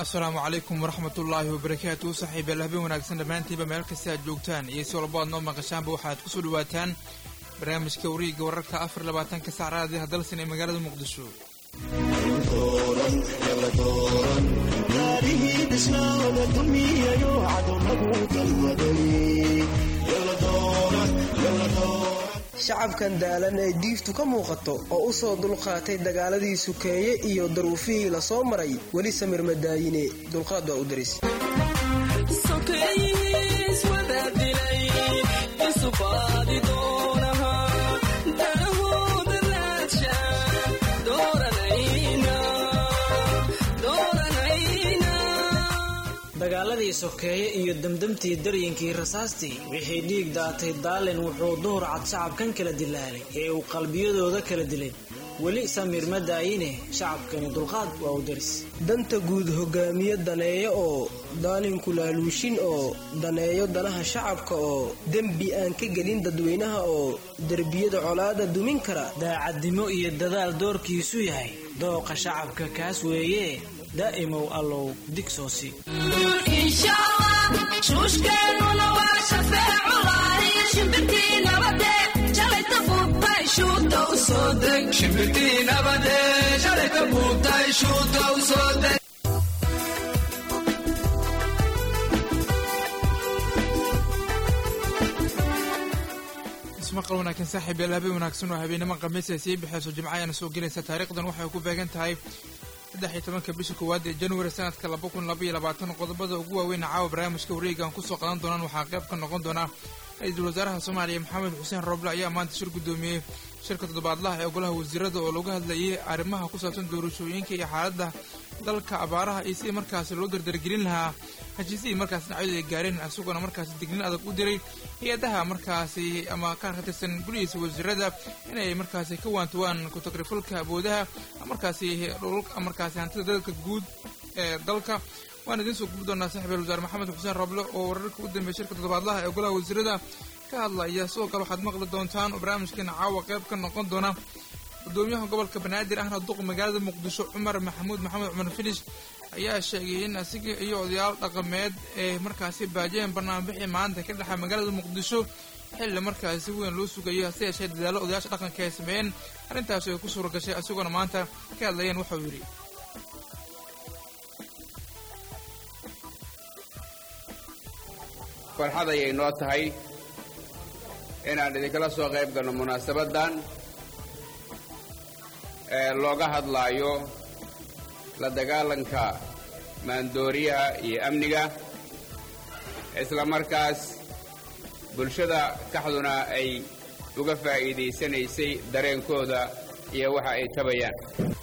asalaamu calaykum waraxmat ullaahi wabarakaatu saxiibayaal habeen wanaagsan dhammaantiinba meel kasta aad joogtaan iyo si walba aad noo maqashaanba waxaad ku soo dhawaataan barnaamijka wariiga wararka afar labaatanka sac raadiha dalsan ee magaalada muqdisho shacabkan daalan ee diiftu ka muuqato oo u soo dulqaatay dagaaladii sukeeye iyo daruufihii la soo maray weli samir madaayine dulqaad waa u daris dagaaladii sokeeye iyo demdemtii daryinkii rasaastii wixii dhiig daatay daalin wuxuu duhur cad shacabkan kala dilaalay ee uu qalbiyadooda kala dilay weli samiir ma daayine shacabkani dulqaad waa u daris danta guud hogaamiye daneeyo oo daalinku laaluushin oo daneeyo danaha shacabka oo dembi aan ka gelin dadweynaha oo derbiyada colaada dumin kara daacadnimo iyo dadaal doorkiisu yahay dooqa shacabka kaas weeye daa'imow allow digsoosi shuushkeennuna waa shafeeculahi shimbirtii nabade shalayta buubtay shuuta u soo deg shimbirtii nabade shalayta buubtay shuuta u soo deg ismaqal wanaagsan saaxiib yaal habeen wanaagsan oo habeenimo khamiis ay sii bixeyso jimco ayaana soo gelaysa taariikhdan waxay ku beegan tahay saddex iyo tobanka bisha koowaad ee januari sanadka laba kun laba iyo labaatan qodobada ugu waaweyn caawa barnaamijka wareegaan kusoo qadan doonaan waxaa qayb ka noqon doona ra-iisul wasaaraha soomaaliya maxamed xuseen roble ayaa maanta shir guddoomiyey shirka toddobaadlaha ee golaha wasiirada oo lagu hadlayay arrimaha ku saabsan doorashooyinka iyo xaaladda dalka abaaraha iyo sidii markaasi loo dardargelin lahaa heshiisihii markaas dhinacyadu ay gaareen isagoona markaasi dignin adag u diray hay-adaha markaasi ama ka tirsan gulihiisa wasiirada inay markaasi ka waantawaan ku-tagrifalka awoodaha markaasi dhulka markaasi hantida dadka guud ee dalka waan idiin soo gubi doonaa saaxiibeel wasaare maxamed xuseen roble oo wararka u dambeeyay shirka toddobaadlaha ee golaha wasiirada ka hadlaya sidoo kale waxaad maqli doontaan oo barnaamijkeena caawa qayb ka noqon doona gudoomiyaha gobolka banaadir ahna duq magaalada muqdisho cumar maxamuud maxamed cumar filish ayaa sheegay in asiga iyo odayaal dhaqameed ee markaasi baajiyeen barnaamijbixii maanta ka dhexa magaalada muqdisho xilli markaasi si weyn loo sugayo hase yeeshee dadaalo odayaasha dhaqanka ay sameeyeen arrintaasi ay ku suura gashay isagoona maanta ka hadlayeen waxauu yidhi farxad ayay noo tahay inaan idinkala soo qayb galno munaasabaddan ee looga hadlaayo la dagaalanka maandooriyaha iyo amniga isla markaas bulshada kaxduna ay uga faa'iidaysanaysay dareenkooda iyo waxa ay tabayaan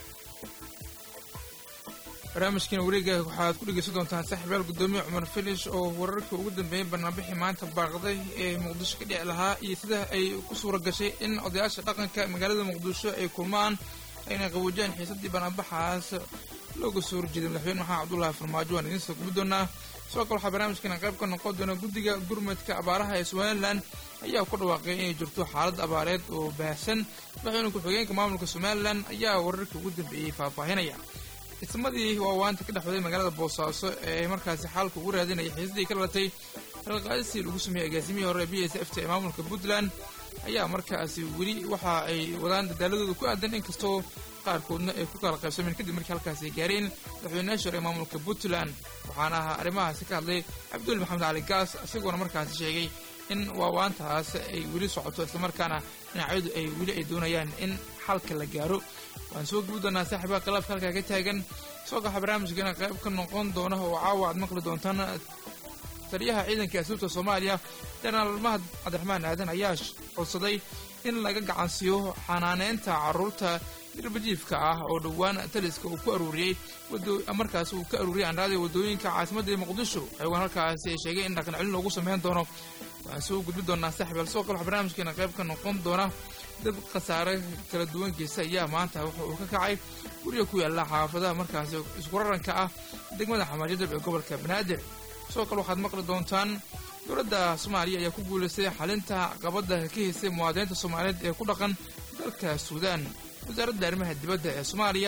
barnaamijkiina wareega waxaad ku dhegeysan doontaan saaxiibayaal guddoomiye cumar filish oo wararkii ugu dambeeyey barnaamijii maanta baaqday ee muqdisho ka dhici lahaa iyo sida ay ku suura gashay in odayaasha dhaqanka magaalada muqdisho ay kulmaan ayna qaboojiyaan xiisadii barnaambaxaas looga soo horjeeday madaxweyne maxamed cabdullaahi farmaajo waan idiin soo gubi doonaa sidoo kale waxaa barnaamijkeena qayb ka noqon doona guddiga gurmadka abaaraha ee somalilan ayaa ku dhawaaqay inay jirto xaalad abaareed oo baahsan madaxweyne ku-xigeenka maamulka somalilan ayaa wararkii ugu dambeeyey faahfaahinaya ismadii waawaanta ka dhexwaday magaalada boosaaso ee markaasi xaalka ugu raadinaya xiisadii ka dhalatay halqaadisii lagu sameeyey agaasimihii hore b s f t ee maamulka puntland ayaa markaasi weli waxa ay wadaan dadaaladooda ku aadan inkastoo qaarkoodna ay ku kala qaybsameen kadib markii halkaasi ay gaareen madaxweynayaasha hore ee maamulka puntland waxaana ahaa arrimahaasi ka hadlay cabdul maxamed cali gaas isagoona markaasi sheegay in waawaantaas ay weli socoto islamarkaana dhinacyadu ay weli ay doonayaan in xalka la gaaro waan soo gubi doonaa saaxiibaha khilaafka halkaa ka taagan soo gaxa barnaamijkeena qayb ka noqon doona oo caawa aad maqli doontaan taliyaha ciidanka asuubta soomaaliya jenaraal mahad cabdiraxmaan aadan ayaa codsaday in laga gacansiiyo xanaaneynta carruurta dirbajiifka ah oo dhowaan taliska uu ku aruuriyey markaas uu ka aruuriyay anraada waddooyinka caasimadda muqdisho xeegaan halkaasi ay sheegay in dhaqan celin loogu sameyn doono waxaan soo gudbi doonaa saaxiibaal sidoo kale waxa barnaamijkeena qayb ka noqon doona dab khasaare kala duwankiisa ayaa maanta waxa uu ka kacay guriga ku yaalla xaafadaha markaasi iskuraranka ah degmada xamaajadab ee gobolka banaadir sidoo kale waxaad maqli doontaan dowladda soomaaliya ayaa ku guulaystay xalinta caqabadda ka haysay muwaadiniinta soomaaliyeed ee ku dhaqan dalka suudaan wasaaradda arrimaha dibadda ee soomaaliya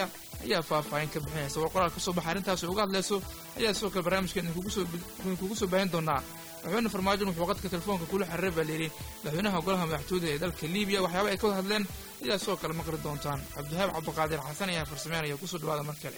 ayaa faahfaahin ka bixinaysa war qoraal ka soo baxa arrintaasi uga hadlayso ayaa sidoo kale barnaamijkan idinkugu soo baahin doonaa madaxweyne farmaajon wuxuu qadka telefoonka kula xiriiray baa layidhi madaxweynaha golaha madaxtooyada ee dalka libiya waxyaaba ay ka wada hadleen ayaa sidoo kale maqli doontaan cabdihaab cabdiqaadir xasan ayaa farsameynaya kusoo dhawaada mar kale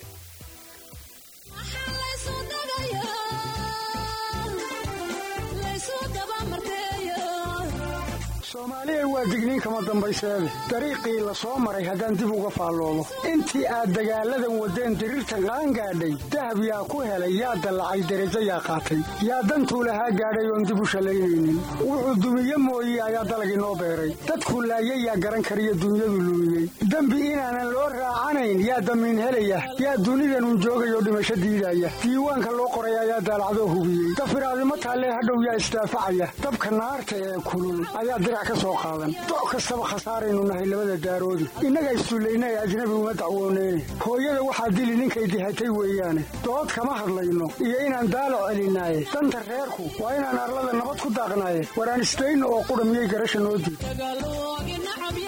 soomaaliya waa digniin kama dambayseede dariiqii la soo maray haddaan dib uga faalloobo intii aad dagaalladan waddeen diriirtan qaangaadhay dahab yaa ku helay yaa dallacay derajo yaa qaatay yaa dantuu lahaa gaadhay oon dib u shallaynaynin wuxuu dumiye mooye ayaa dalagii noo beeray dadku laayay yaa garan kariyo dunyadu luumiyey dembi inaanan loo raacanayn yaa damiin helaya yaa dunidanun joogayoo dhimasho diidaya diiwaanka loo qoray ayaa daalacdoo hubiyey dafiraadimo taallee hadhow yaa isdaafacaya dabka naarta ee kulul ayaa dirac ka soo qaadan doc kastaba khasaaraynu nahay labada daaroodi innaga issullayna ee ajnabi uma dacwooneyne hooyada waxaa dili ninkay dihatay weeyaane dood kama hadlayno iyo inaan daalac celinaaye danta reerku waa inaan arlada nabad ku daaqnaaye waraan isdayno oo qudha miyay garasha noo diid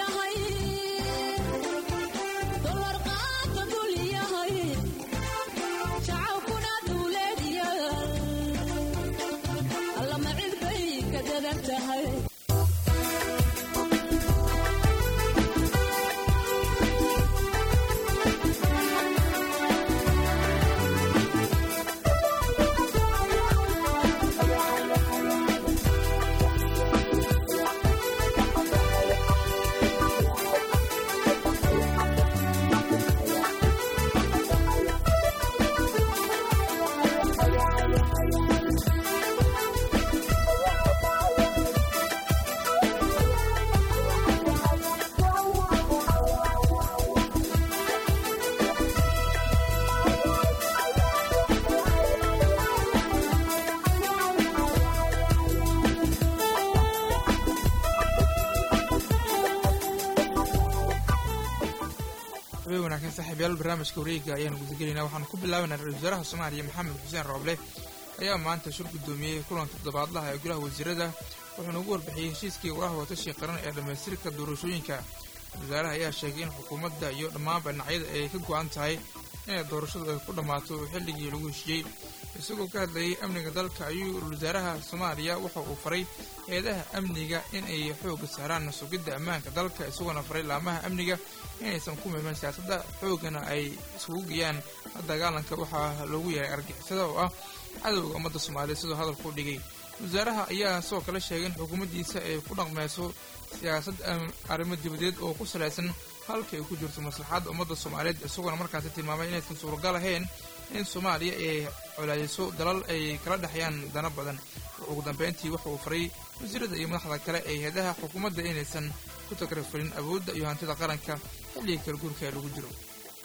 habeen wanaagsan saaxiibayaal barnaamijka wareega ayaanu gudagelayna waxaanu ku bilaabanaa ra-isul wasaaraha soomaaliya maxamed xuseen rooble ayaa maanta shir guddoomiyey kulanka toddobaadlaha ee golaha wasiirada wuxuuna ugu warbixiyey heshiiskii golaha watashi qaran ee dhammaystirka doorashooyinka wasaaraha ayaa sheegay in xukuumadda iyo dhammaanba dhinacyada ay ka go'an tahay inay doorashadu ay ku dhammaato xilligii lagu heshiiyey isagoo ka hadlayay amniga dalka ayuu ra-isul wasaaraha soomaaliya waxa uu faray hay-adaha amniga in ay xoogga saaraan sugidda ammaanka dalka isagoona faray laamaha amniga inaysan ku milman siyaasadda xooggana ay isugu geeyaan dagaalanka waxaa loogu yahay argixisada oo ah cadowga ummadda soomaaliya sidoo hadalku dhigay wasaaraha ayaa sidoo kale sheegay in xukuumaddiisa ay ku dhaqmayso siyaasad arrimo dibadeed oo ku salaysan halka ay ku jirto maslaxadda ummadda soomaaliyeed isagoona markaasi tilmaamay inaysan suuragal ahayn in soomaaliya ay colaadiso dalal ay kala dhexyaan dana badan ugu dambeyntii waxa uu faray wasiirada iyo madaxda kale ee hay-adaha xukuumadda inaysan ku tagrafalin awoodda iyo hantida qaranka xilliga kala guurka ee lagu jiro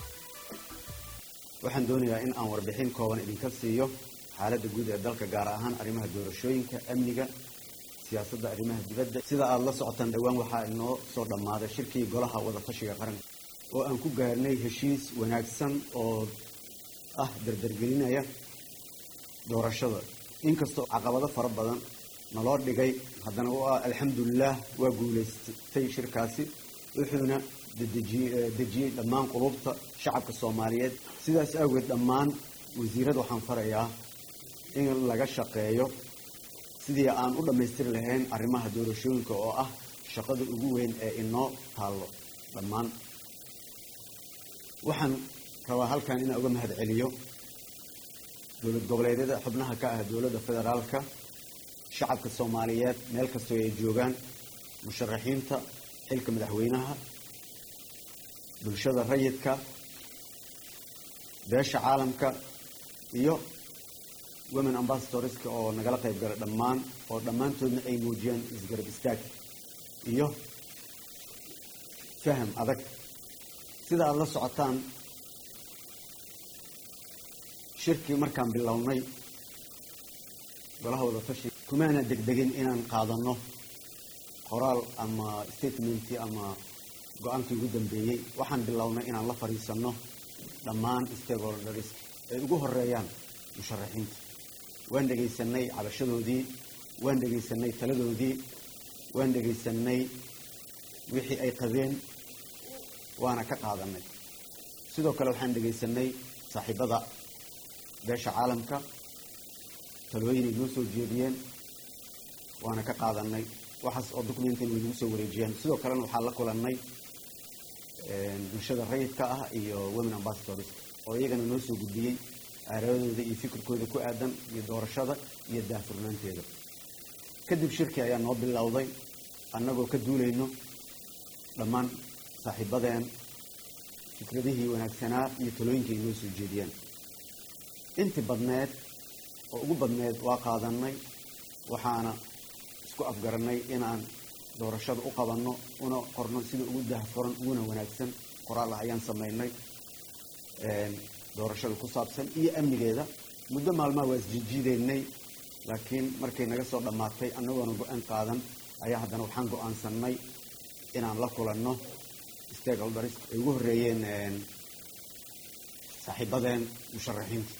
waxaan doonayaa in aan warbixin kooban idinka siiyo xaaladda guud ee dalka gaar ahaan arrimaha doorashooyinka amniga siyaasadda arrimaha dibadda sida aada la socotaan dhowaan waxaa inoo soo dhammaaday shirkii golaha wadatashiga qaranka oo aan ku gaarnay heshiis wanaagsan oo ah dardargelinaya doorashada inkastoo caqabado fara badan naloo dhigay haddana waa alxamdulilah waa guulaystay shirkaasi wuxuuna dejiyey dhammaan qulubta shacabka soomaaliyeed sidaas awgeed dhammaan wasiirada waxaan farayaa in laga shaqeeyo sidii aan u dhammaystiri lahayn arrimaha doorashooyinka oo ah shaqada ugu weyn ee inoo taallo dhammaan waxaan rabaa halkan inaan uga mahad celiyo dowlad goboleedyada xubnaha ka ah dowladda federaalka shacabka soomaaliyeed meel kastoo ay joogaan musharaxiinta xilka madaxweynaha bulshada rayidka beesha caalamka iyo women ambassadorska oo nagala qayb galay dhammaan oo dhammaantoodna ay muujiyeen isgarab istaag iyo faham adag sida aada la socotaan shirkii markaan bilownay golaha wadatashi kumaana degdegin inaan qaadanno qoraal ama statementi ama go-aankii ugu dambeeyey waxaan bilownay inaan la fadhiisanno dhammaan stakeholders ay ugu horeeyaan musharaxiinta waan dhegaysanay cabashadoodii waan dhegaysanay taladoodii waan dhegaysanay wixii ay qabeen waana ka qaadanay sidoo kale waxaan dhegaysanay saaxiibada beesha caalamka talooyin ay noo soo jeediyeen waana ka qaadanay waxaas oo documentan way nagu soo wareejiyeen sidoo kalena waxaa la kulannay bulshada rayidka ah iyo women ambassadors oo iyagana noo soo gudbiyey aaradooda iyo fikirkooda ku aadan iyo doorashada iyo daahfurnaanteeda kadib shirki ayaa noo bilowday annagoo ka duulayno dhammaan saaxiibadeen fikradihii wanaagsanaa iyo talooyinkii ay noo soo jeediyeen intii badneed oo ugu badneed waa qaadanay waxaana isku afgarannay inaan doorashada u qabanno una qorno sida ugu daahfuran uguna wanaagsan qoraal ah ayaan samaynay doorashada ku saabsan iyo amnigeeda muddo maalmaha waa isjijiideynay laakiin markay naga soo dhammaatay annagoona go-aan qaadan ayaa haddana waxaan go-aansanay inaan la kulanno stakeholders ay ugu horreeyeen saaxiibadeen musharaxiinta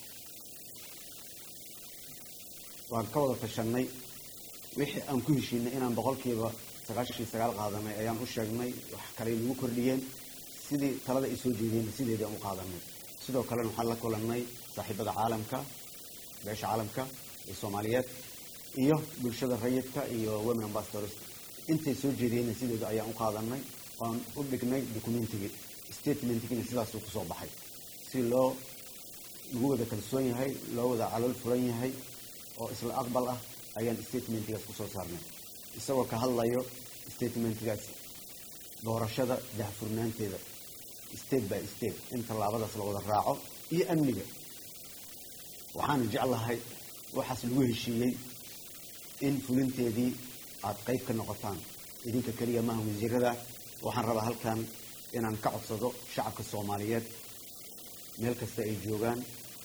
waan ka wada tashanay wixii aan ku heshiinay inaan boqolkiiba sagaashan sagaal qaadanay ayaan u sheegnay wax kale nagu kordhiyeen sidii talada ay soo jeediyeen sideedii aan u qaadanay sidoo kalena waxaan la kulannay saaxiibada caalamka beesha caalamka ee soomaaliyeed iyo bulshada rayidka iyo women ambassadors intay soo jeediyeenna sideeda ayaan u qaadanay oan u dhignay documentigii statementigina sidaasuu kusoo baxay si loo lagu wada kalsoon yahay loo wada calool furan yahay oo isla aqbal ah ayaan statementigaas kusoo saarnay isagoo ka hadlayo statementigaas doorashada dahfurnaanteeda state by state in tallaabadaas la wada raaco iyo amniga waxaana jeclahay waxaas lagu heshiiyey in fulinteedii aada qayb ka noqotaan idinka keliya maaha wasiirada waxaan rabaa halkan inaan ka codsado shacabka soomaaliyeed meel kasta ay joogaan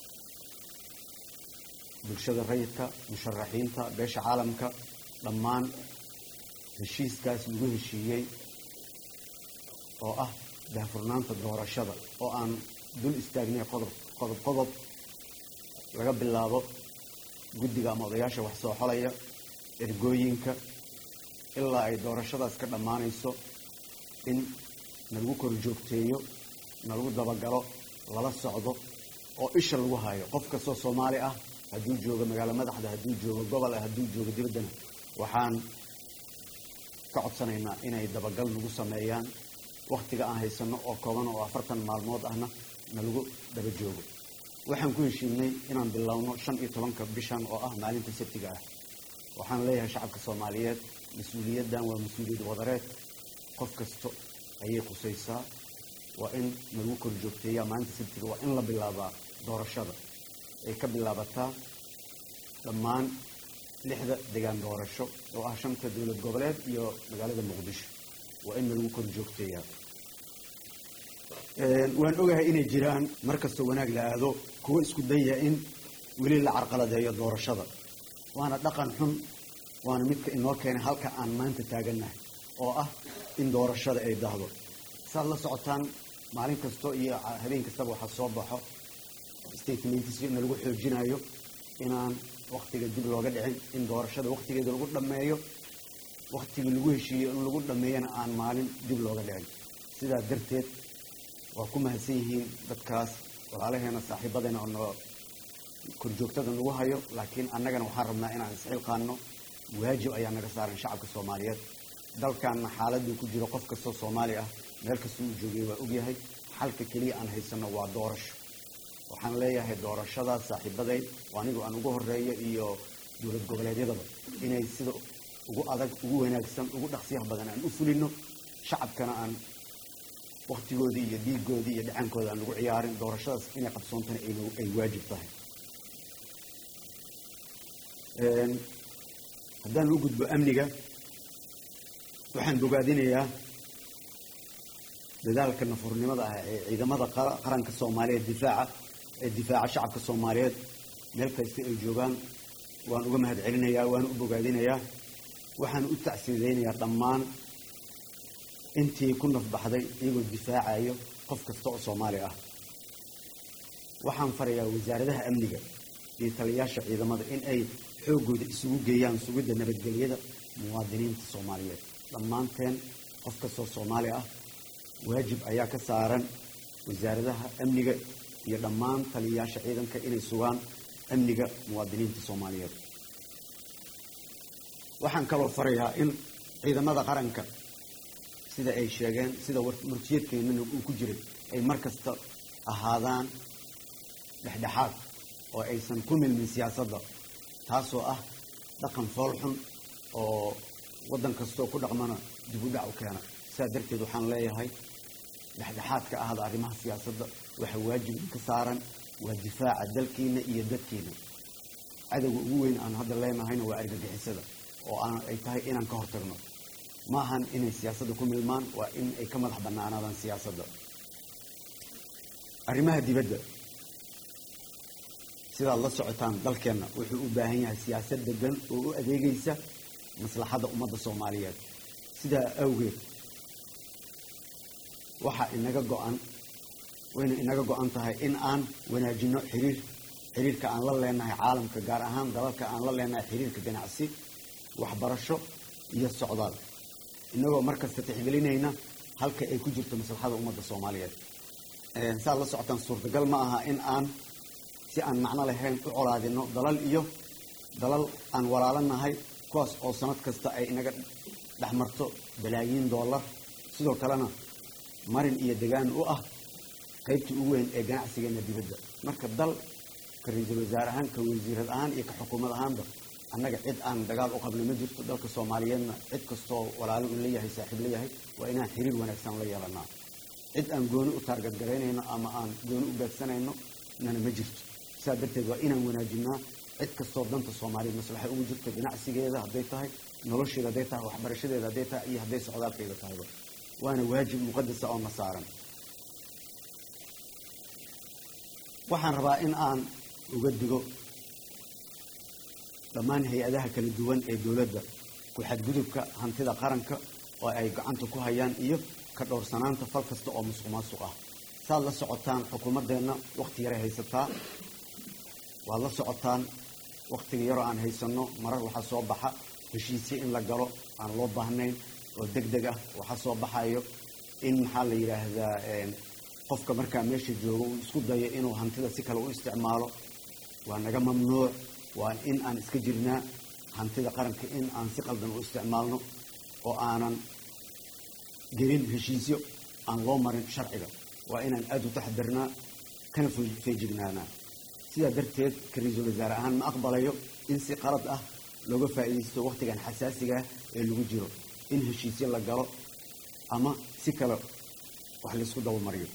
bulshada rayidka musharaxiinta beesha caalamka dhammaan heshiiskaas lagu heshiiyey oo ah daahfurnaanta doorashada oo aan dul istaagnay qodob qodob qodob laga bilaabo guddiga ama odayaasha wax soo xolaya ergooyinka ilaa ay doorashadaas ka dhammaanayso in nalagu kor joogteeyo nalagu dabagalo lala socdo oo isha lagu hayo qof kastoo soomaali ah hadduu joogo magaalo madaxda hadduu joogo gobol ah hadduu joogo dibaddana waxaan ka codsanaynaa inay dabagal nagu sameeyaan wakhtiga aan haysano oo kooban oo afartan maalmood ahna nalagu daba joogo waxaan ku heshiinay inaan bilowno shan iyo tobanka bishan oo ah maalinta sabtiga ah waxaan leeyahay shacabka soomaaliyeed mas-uuliyaddan waa mas-uuliyad wadareed qof kasta ayay qusaysaa waa in nalagu kor joogteeyaa maalinta sabtiga waa in la bilaabaa doorashada ay ka bilaabataa dhammaan lixda degaan doorasho oo ah shanta dowlad goboleed iyo magaalada muqdisho waa in nalagu kor joogteeyaa waan ogahay inay jiraan mar kastoo wanaag la aado kuwo isku daya in weli la carqaladeeyo doorashada waana dhaqan xun waana midka inoo keenay halka aan maanta taagannahay oo ah in doorashada ay dahdo saad la socotaan maalin kasto iyo habeen kastaba waxaa soo baxo statementis in lagu xoojinayo inaan waktiga dib looga dhicin in doorashada waktigeeda lagu dhammeeyo waktigii lagu heshiiyo in lagu dhammeeyana aan maalin dib looga dhicin sidaa darteed waa ku mahadsan yihiin dadkaas walaalaheena saaxiibadeena oo noo korjoogtada nagu hayo laakiin annagana waxaan rabnaa inaan isxilqaano waajib ayaa naga saaran shacabka soomaaliyeed dalkanna xaaladuu ku jiro qof kastoo soomaali ah meel kasta uu joogay waa ogyahay xalka keliya aan haysano waa doorasho waxaan leeyahay doorashadaas saaxiibaday oo anigu aan ugu horeeyo iyo dowlad goboleedyadaba inay sida ugu adag ugu wanaagsan ugu dhaqsiyaha badan aan u fulino shacabkana aan waktigoodii iyo dhiigoodii iyo dhacaankooda aan lagu ciyaarin doorashadaas inay qabsoontana ay waajib tahay haddaan u gudbo amniga waxaan bogaadinayaa dadaalka nafurnimada ah ee ciidamada qaranka soomaaliyeed difaaca ee difaaca shacabka soomaaliyeed meel kasta ay joogaan waan uga mahad celinayaa waan u bogaadinayaa waxaan u tacsiideynayaa dhammaan intii ku nafbaxday iyagoo difaacayo qof kasta oo soomaali ah waxaan farayaa wasaaradaha amniga iyo taliyaasha ciidamada in ay xooggooda isugu geeyaan sugidda nabadgelyada muwaadiniinta soomaaliyeed dhammaanteen qof kastoo soomaali ah waajib ayaa ka saaran wasaaradaha amniga iyo dhammaan taliyayaasha ciidanka inay sugaan amniga muwaadiniinta soomaaliyeed waxaan kaloo farayaa in ciidamada qaranka sida ay sheegeen sida murtiyeedkeennana uu ku jiray ay mar kasta ahaadaan dhexdhexaad oo aysan ku milmin siyaasadda taasoo ah dhaqan foolxun oo waddan kastoo ku dhaqmana dib u dhac u keena sidaa darteed waxaan leeyahay dhexdhexaadka ahda arrimaha siyaasadda waxaa waajib ka saaran waa difaaca dalkiina iyo dadkiina cadowga ugu weyn aan hadda leenahayna waa argagixisada oo aan ay tahay inaan ka hortagno ma ahan inay siyaasadda ku milmaan waa in ay ka madax bannaanaadaan siyaasadda arrimaha dibadda sidaad la socotaan dalkeenna wuxuu u baahan yahay siyaasad degan oo u adeegaysa maslaxadda ummadda soomaaliyeed sidaa awgeed waxaa inaga go-an wayna inaga go-an tahay in aan wanaajino xiriir xiriirka aan la leenahay caalamka gaar ahaan dalalka aan la leenahay xiriirka ganacsi waxbarasho iyo socdaal inagoo markasta tixgelinayna halka ay ku jirto maslaxada ummadda soomaaliyeed saad la socotaan suurtagal ma aha in aan si aan macno lahayn u colaadino dalal iyo dalal aan walaalanahay kuwaas oo sanad kasta ay inaga dhexmarto balaayiin dollar sidoo kalena marin iyo degaan u ah qaybtii ugu weyn ee ganacsigeena dibadda marka dal ka ra-iisul wasaare ahaan ka wasiirad ahaan iyo ka xukuumad ahaanba annaga cid aan dagaal u qabno ma jirto dalka soomaaliyeedna cid kastoo walaalo uu leeyahay saaxiib leeyahay waa inaan xiriir wanaagsan la yeelanaa cid aan gooni u taargadgaraynayno ama aan gooni u beegsanayno nana ma jirto sidaa darteed waa inaan wanaajinaa cid kastoo danta soomaaliyeed maslaxa ugu jirto ganacsigeeda hadday tahay nolosheeda hadday tahay waxbarashadeeda hadday tahay iyo hadday socdaalkeeda tahayba waana waajib muqadasa oo na saaran waxaan rabaa in aan uga digo dhammaan hay-adaha kala duwan ee dowladda ku-xadgudubka hantida qaranka oo ay gacanta ku hayaan iyo ka dhowrsanaanta fal kasta oo musuq maasuq ah saad la socotaan xukuumaddeenna wakhti yaray haysataa waad la socotaan wakhtiga yaroo aan haysanno marar waxaa soo baxa heshiisyo in la galo aan loo baahnayn oo deg deg ah waxaa soo baxayo in maxaa la yidhaahdaa qofka markaa meesha joogo uu isku dayo inuu hantida si kale u isticmaalo waa naga mamnuuc waa in aan iska jirnaa hantida qaranka in aan si qaldan u isticmaalno oo aanan gelin heshiisyo aan loo marin sharciga waa inaan aada u taxdirnaa kana feejignaanaa sidaa darteed ka ra-iisul wasaare ahaan ma aqbalayo in si qalad ah looga faa'iidaysto wakhtigan xasaasigaah ee lagu jiro in heshiisyo la galo ama si kale wax laysku dabamariyo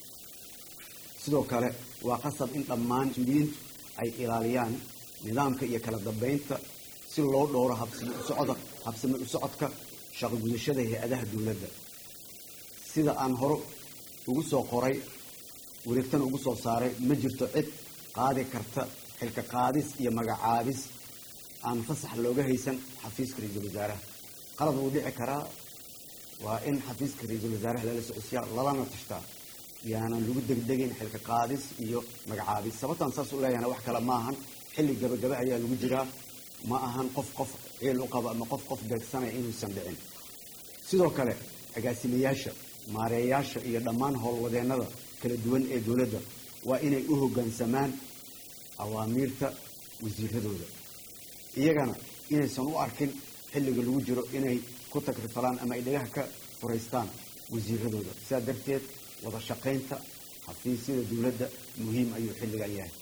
sidoo kale waa qasab in dhammaan mas-uuliyiintu ay ilaaliyaan nidaamka iyo kala dambeynta si loo dhowro habsami usocda habsami u socodka shaqo gudashada hay-adaha dowladda sida aan hore ugu soo qoray wareegtana ugu soo saaray ma jirto cid qaadi karta xilka qaadis iyo magacaabis aan fasax looga haysan xafiiska ra-iisul wasaaraha qalad wuu dhici karaa waa in xafiiska ra-iisul wasaaraha lala socodsiyaa lalana tashtaa yaanan lagu degdegin xilka qaadis iyo magacaabis sababtaan saas u leeyahana wax kale ma ahan xilli gabagaba ayaa lagu jiraa ma ahan qof qof ciil u qabo ama qof qof beegsanaya inuusan dhicin sidoo kale agaasimayaasha maareeyaasha iyo dhammaan howlwadeennada kala duwan ee dowladda waa inay u hoggaansamaan awaamiirta wasiiradooda iyagana inaysan u arkin xilliga lagu jiro inay ku tagrifalaan ama ay dhagaha ka furaystaan wasiiradooda sidaa darteed wada shaqaynta xafiisyada dowladda muhiim ayuu xilligan yahay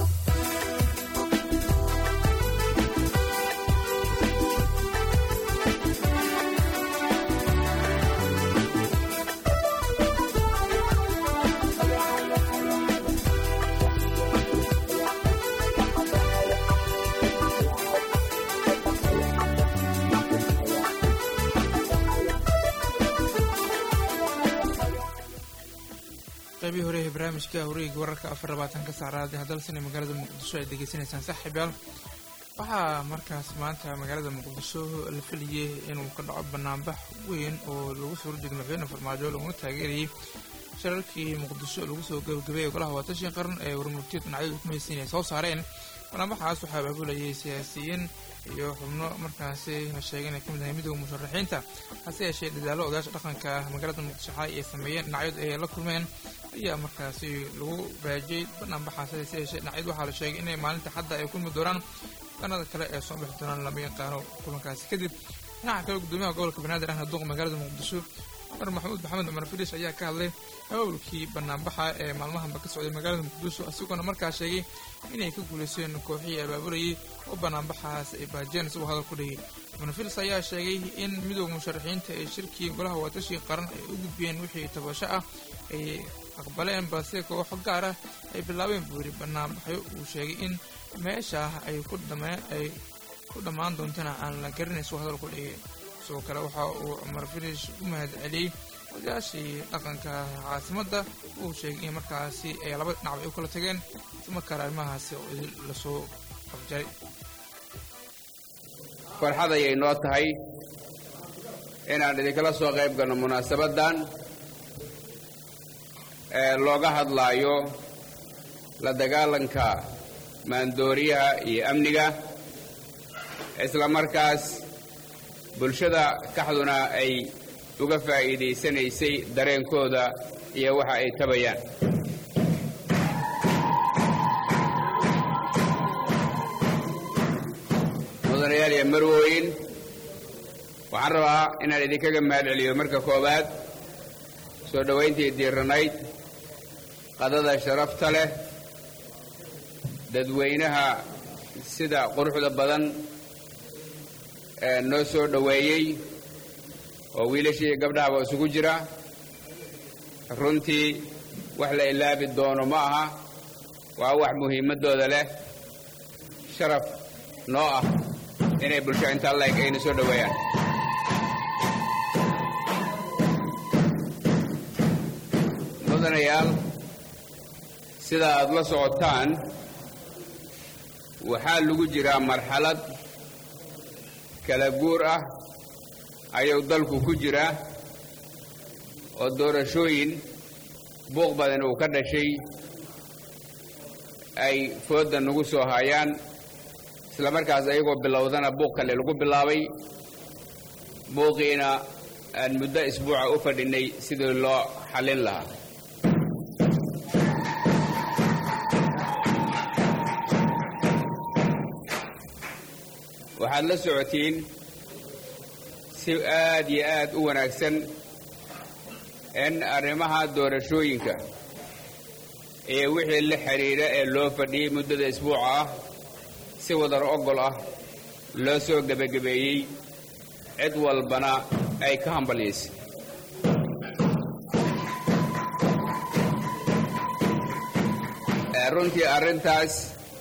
qaybihii hore ee barnaamijka horiga wararka afar labaatanka saacraad ee hadalsana magaalada muqdisho ay degeysanaysaan saaxiibayaal waxaa markaas maanta magaalada muqdisho la filayay inuu ka dhaco banaanbax weyn oo lagu soo horjeedo madaxweyne farmaajo laguna taageerayay shirarkii muqdisho lagu soo gabagabeeyay golaha waatashan qaran ee warmurtiyad dhinacyadu ku mahaysiin ay soo saareen banaanbaxaas waxaa abaabulayay siyaasiyiin iyo xubno markaasi la sheegay inay ka mid ahay midooda musharaxiinta hase yeeshee dadaallo odayaasha dhaqanka magaalada muqdisho xalay ay sameeyeen dhinacyadu ay la kulmeen ayaa markaasi lagu baajiyey banaanbaxaas hase yeeshee dhinacyadu waxaa la sheegay inay maalinta xadda ay kulmi doonaan danada kale ee soo bixi doonaan lama yaqaano kulankaasi kadib dhinaca kale gudoomiyaha gobolka banaadir ahna duqa magaalada muqdisho cumar maxamuud maxamed cumar fidhish ayaa ka hadlay hawlkii banaanbaxa ee maalmahanba ka socday magaalada muqdisho isagoona markaa sheegay inay ka guulaysteen kooxihii abaabulayay oo banaanbaxaas ay baajiyeen isagoo hadal ku dhigay cumar fidhish ayaa sheegay in midooda musharaxiinta ee shirkii golaha waatashii qaran ay u gudbiyeen wixii tabasho ah ay aqbaleen balse kooxo gaar ah ay bilaabeen buu yidhi banaanbaxyo uu sheegay in meesha ay ku dhameen ay ku dhammaan doontana aan la garanayn isagoo hadal ku dhigay sidoo kale waxa uu cumar finish u mahad celiyey odayaashii dhaqanka caasimadda uu sheegay in markaasi ay laba dhinacba ay u kala tageen islamarkaana arrimahaasi lasoo qabjaray farxad ayay noo tahay inaan idinkala soo qayb galno munaasabaddan ee looga hadlaayo la dagaalanka maandooriyaha iyo amniga isla markaas bulshada kaxduna ay uga faa'iidaysanaysay dareenkooda iyo waxa ay tabayaan mudanayaal iyo marwooyin waxaan rabaa inaan idinkaga mahad celiyo marka koowaad soo dhowayntii diiranayd qadada sharafta leh dadweynaha sida quruxda badan ee noo soo dhoweeyey oo wiilashii gabdhahaba isugu jira runtii wax la ilaabi doono ma aha waa wax muhiimaddooda leh sharaf noo ah inay bulsho intaa laeg ayna soo dhoweeyaan mudanayaal sida aad la socotaan waxaa lagu jiraa marxalad kala guur ah ayuu dalku ku jiraa oo doorashooyin buuq badan uu ka dhashay ay foodda nagu soo hayaan isla markaas ayagoo bilowdana buuq kale lagu bilaabay buuqiina aan muddo isbuuca u fadhinay sidii loo xallin lahaa waxaad la socotiin si aad iyo aad u wanaagsan in arrimaha doorashooyinka iyo wixii la xidhiidha ee loo fadhiyey muddada isbuuca ah si wadar ogol ah loo soo gebagabeeyey cid walbana ay ka hambalyaysay runtii arrintaas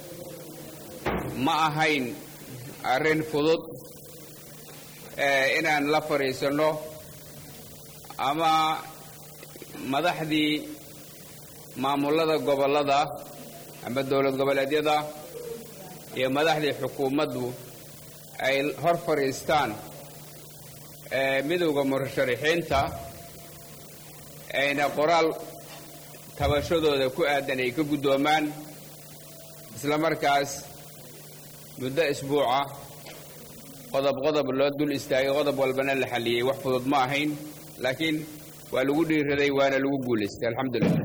ma ahayn arrin fudud inaan la fadhiisanno ama madaxdii maamullada gobollada ama dowlad goboleedyada iyo madaxdii xukuumaddu ay hor fadhiistaan midowda musharaxiinta ayna qoraal tabashadooda ku aadan ay ka guddoomaan isla markaas muddo isbuuca qodob qodob loo dul istaagay qodob walbana la xalliyey wax fudud ma ahayn laakiin waa lagu dhiiraday waana lagu guulaystay alxamdulilah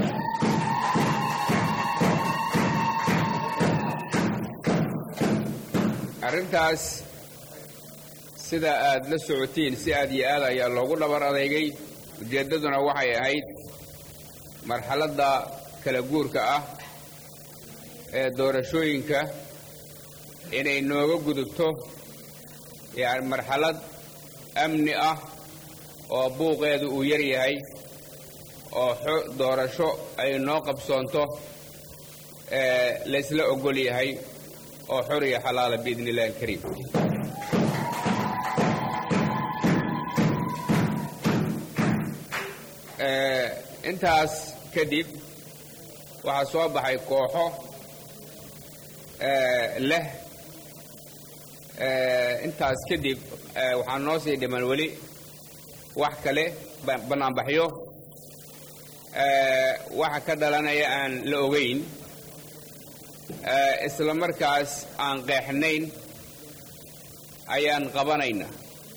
arrintaas sida aad la socotiin si aad iyo aad ayaa loogu dhabar adeegay ujeeddaduna waxay ahayd marxaladda kala guurka ah ee doorashooyinka inay nooga gudubto yani marxalad amni ah oo buuqeedu uu yar yahay oo doorasho ay noo qabsoonto laysla ogol yahay oo xor iyo xalaala biidni illahi alkariim intaas kadib waxaa soo baxay kooxo leh intaas kadib waxaa noo sii dhiman weli wax kale bannaanbaxyo waxa ka dhalanaya aan la ogayn isla markaas aan qeexnayn ayaan qabanaynaa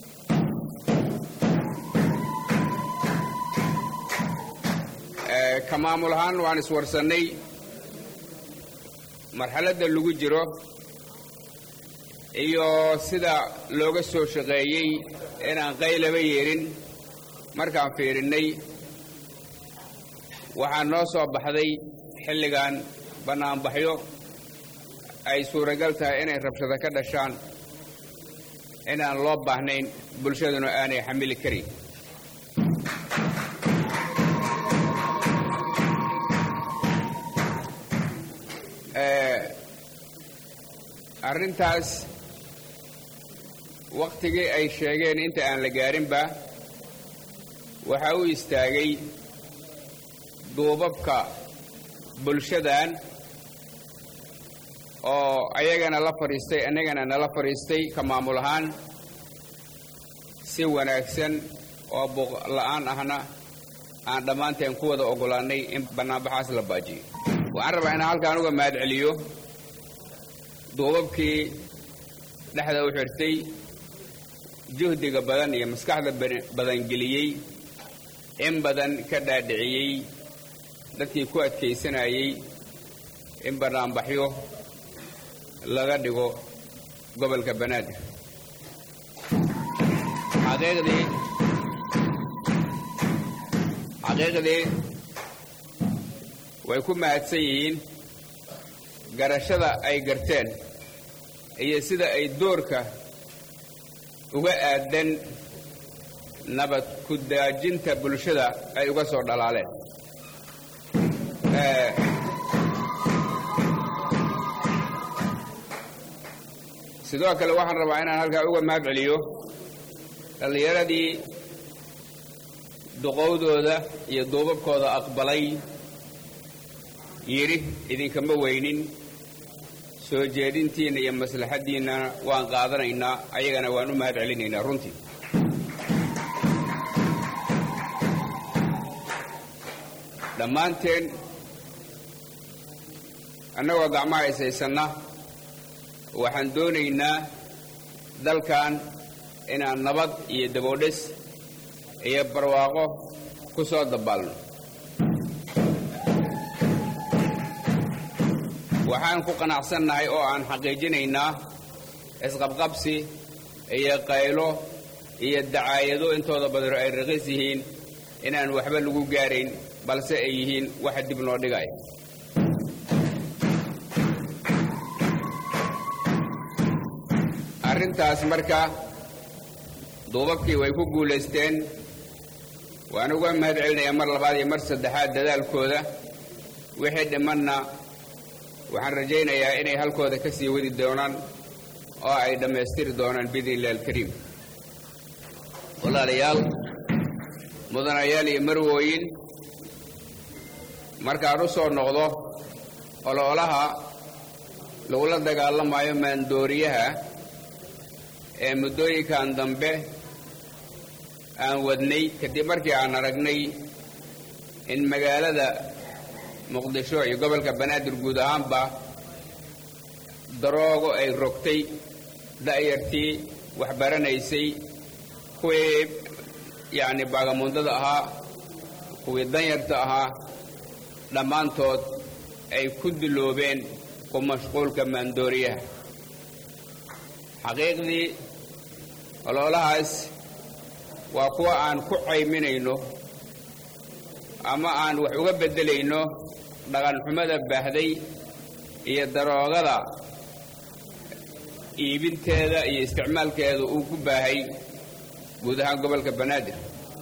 ka maamul ahaan waan iswarsannay marxaladda lagu jiro iyo sida looga soo shaqeeyey inaan qaylaba yeedhin markaan fiirinnay waxaa noo soo baxday xilligan bannaanbaxyo ay suuragal tahay inay rabshado ka dhashaan inaan loo baahnayn bulshaduna aanay xamili karin arrintaas wakhtigii ay sheegeen inta aan la gaarinba waxaa u istaagay duubabka bulshadan oo ayagana la fadhiistay annagana nala fadhiistay ka maamul ahaan si wanaagsan oo buuqla'aan ahna aan dhammaanteen ku wada oggolaannay in bannaanbaxaas la baajiyo waxaan rabaa inaan halkaan uga mahad celiyo duubabkii dhexda u xirtay juhdiga badan iyo maskaxda badan geliyey in badan ka dhaadhiciyey dadkii ku adkaysanayey in bannaanbaxyo laga dhigo gobolka banaadir xaqiiqdii xaqiiqdii way ku mahadsan yihiin garashada ay garteen iyo sida ay doorka uga aadan nabad ku daajinta bulshada ay uga soo dhalaaleen sidoo kale waxaan rabaa inaan halkaa uga mahad celiyo dhallinyaradii duqowdooda iyo duubabkooda aqbalay yidhi idinkama weynin soo jeedintiinna iyo maslaxaddiinna waan qaadanaynaa ayagana waan u mahad celinaynaa runtii dhammaanteen annagoo gacmaha ishaysanna waxaan doonaynaa dalkan inaan nabad iyo daboodhes iyo barwaaqo ku soo dabaalno waxaan ku qanacsannahay oo aan xaqiijinaynaa isqabqabsi iyo qaylo iyo dacaayado intooda badano ay raqiis yihiin inaan waxba lagu gaarayn balse ay yihiin waxa dib noo dhigaya arrintaas marka duubabkii way ku guulaysteen waan uga mahad celinayaa mar labaad iyo mar saddexaad dadaalkooda wixii dhimanna waxaan rajaynayaa inay halkooda ka sii wadi doonaan oo ay dhammaystiri doonaan biidni illahi alkariim walaalayaal mudanayaal iyo marwooyin markaan u soo noqdo ololaha lagula dagaalamayo maandooriyaha ee muddooyinkan dambe aan wadnay kadib markii aan aragnay in magaalada muqdisho iyo gobolka banaadir guud ahaanba daroogo ay rogtay da'yartii waxbaranaysay kuwii yacni baagamuundada ahaa kuwii danyarta ahaa dhammaantood ay ku diloobeen ku mashquulka maandooriyaha xaqiiqdii ololahaas waa kuwa aan ku cayminayno ama aan wax uga beddelayno dhaqanxumada baahday iyo daroogada iibinteeda iyo isticmaalkeeda uu ku baahay guud ahaan gobolka banaadir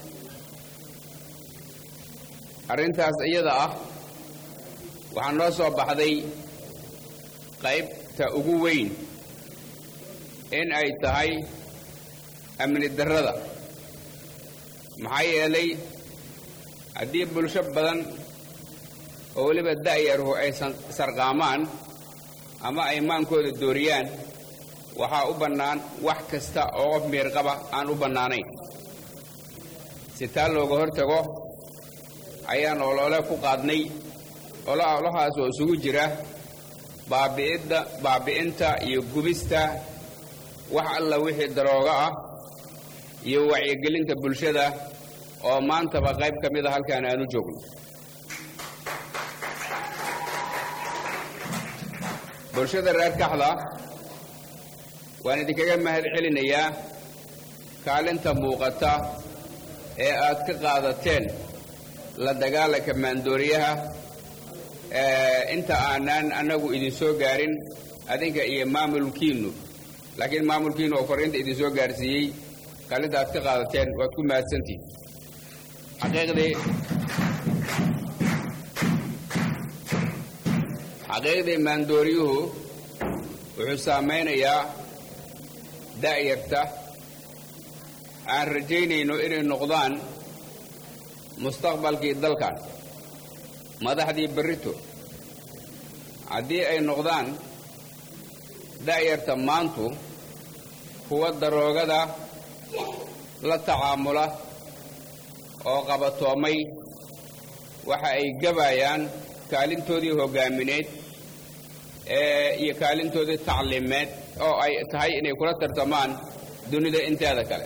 arrintaas iyada ah waxaa noo soo baxday qaybta ugu weyn in ay tahay amni darrada maxaa yeelay haddii bulsho badan oo weliba da'yarhu ay sarqaamaan ama ay maankooda dooriyaan waxaa u bannaan wax kasta oo qof miirqaba aan u bannaanayn si taa looga hortago ayaan olole ku qaadnay ololahaas oo isugu jira baabi'idda baabi'inta iyo gubista wax alla wixii daroogo ah iyo wacyigelinta bulshada oo maantaba qayb ka mid a halkaan aanu joogno bulshada reer kaxda waan idinkaga mahad celinayaa kaalinta muuqata ee aad ka qaadateen la dagaalanka maandooriyaha inta aanaan annagu idin soo gaarin adinka iyo maamulkiinnu laakiin maamulkiinnu oo fariinta idin soo gaarsiiyey kaalinta aad ka qaadateen waad ku mahadsantihin xaqiiqdii xaqiiqdii maandooriyuhu wuxuu saamaynayaa da'yarta aan rajaynayno inay noqdaan mustaqbalkii dalkan madaxdii berrito haddii ay noqdaan da'yarta maantu kuwa daroogada la tacaamula oo qabatoomay waxa ay gabayaan kaalintoodii hoggaamineed iyo kaalintoodii tacliimeed oo ay tahay inay kula tartamaan dunida inteeda kale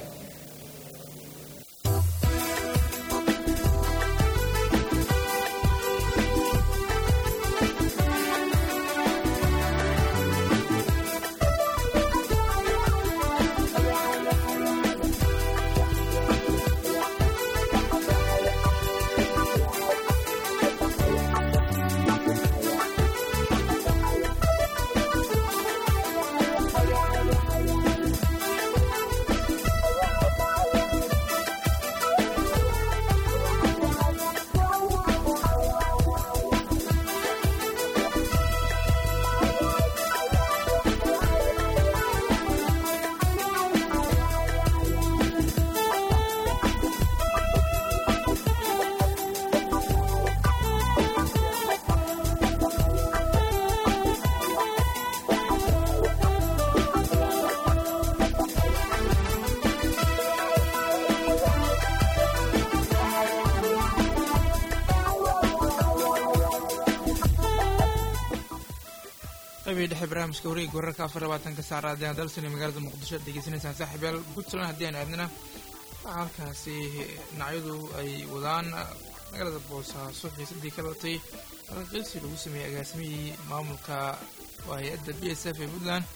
qaybay dhexe barnaamijka wareega wararka afar labaatanka saacraadeen dalsan ee magaalada muqdisho ad degeysanaysaan saaxiibayaal puntland haddii aan aadnana waxaa halkaasi dhinacyadu ay wadaan magaalada boosaaso xiisadii ka dhalatay alqiilsi lagu sameeyey agaasimihii maamulka waa hay-adda b s f ee puntland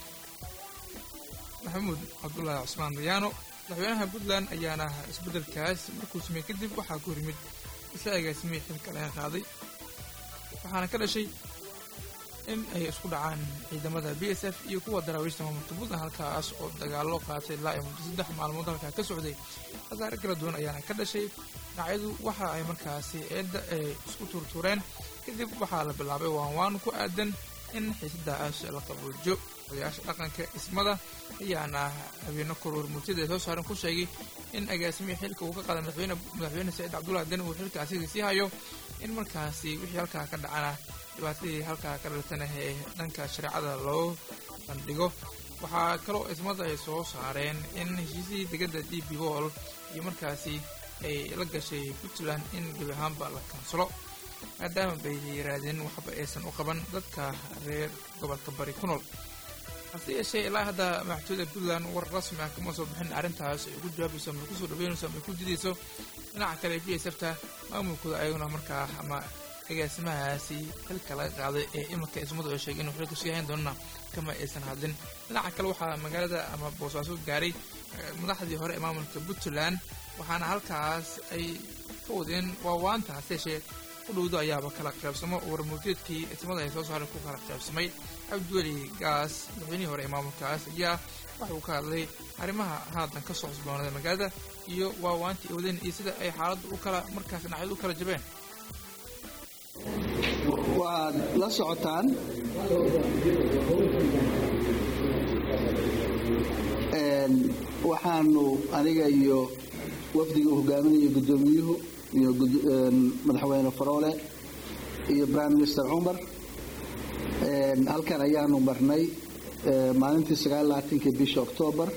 maxamuud cabdulaahi cusmaan dayaano madaxweynaha puntland ayaana isbeddelkaas markuu sameeyey kadib waxaa ku horimid isla agaasimihii xilka laga qaaday waxaana ka dhashay in ay isku dhacaan ciidamada b s f iyo kuwa daraawiishta maamulka puntland halkaas oo dagaallo qaatay ilaa iyo muddo saddex maalmood halkaa ka socday khasaare kala duwan ayaana ka dhashay dhinacyadu waxa ay markaasi eedda ay isku tuurtuureen kadib waxaa la bilaabay waanwaan ku aadan in xiisadaas la qaboojo odayaasha dhaqanka ismada ayaana habeeno koror murtida ay soo saaren ku sheegay in agaasimihii xilka uu ka qaaday madaxweyne madaxweyne saciid cabdullahi deni uu xilka asigii sii hayo in markaasi wixii halkaa ka dhacana dhibaatadii halkaa ka dhalatana ee dhanka shareecada loo bandhigo waxaa kaloo ismada ay soo saareen in heshiisihii degada d b wall iyo markaasi ay la gashay puntland in gebi ahaanba la kansalo maadaama bay yiraadeen waxba aysan u qaban dadka reer gobolka bari ku nool hase yeeshee ilaa hadda madaxtooyada puntland war rasmi ah kama soo bixin arrintaas ay ugu jawaabayso ama kusoo dhaweynayso ama ku didayso dhinaca kale b s fta maamulkooda ayaguna markaa ama agaasimahaasi xilka laga qaaday ee iminka ismadu ay sheegeen inuu xilka sii hayn doonana kama aysan hadlin dhinaca kale waxaa magaalada ama boosaaso gaaray madaxdii hore ee maamulka puntland waxaana halkaas ay ka wadeen waawaanta hase yeeshee udhowdo ayaaba kala qaybsamo warmurteedkii ismada ay soo saaray ku kala qaybsamay cabdiweli gaas madaxweynihii hore ee maamulkaas ayaa waxa uu ka hadlay arrimaha haatan ka soo cusboonada magaalada iyo waawaantii wadeen iyo sida ay xaaladdu u kala markaas dhinacyadu u kala jabeen waxaad la socotaan waxaanu aniga iyo wafdiga uu hogaaminayo guddoomiyuhu iyo madaxweyne faroole iyo prime minister cumar halkan ayaanu marnay maalintii sagaallaaatanki bisha octoobar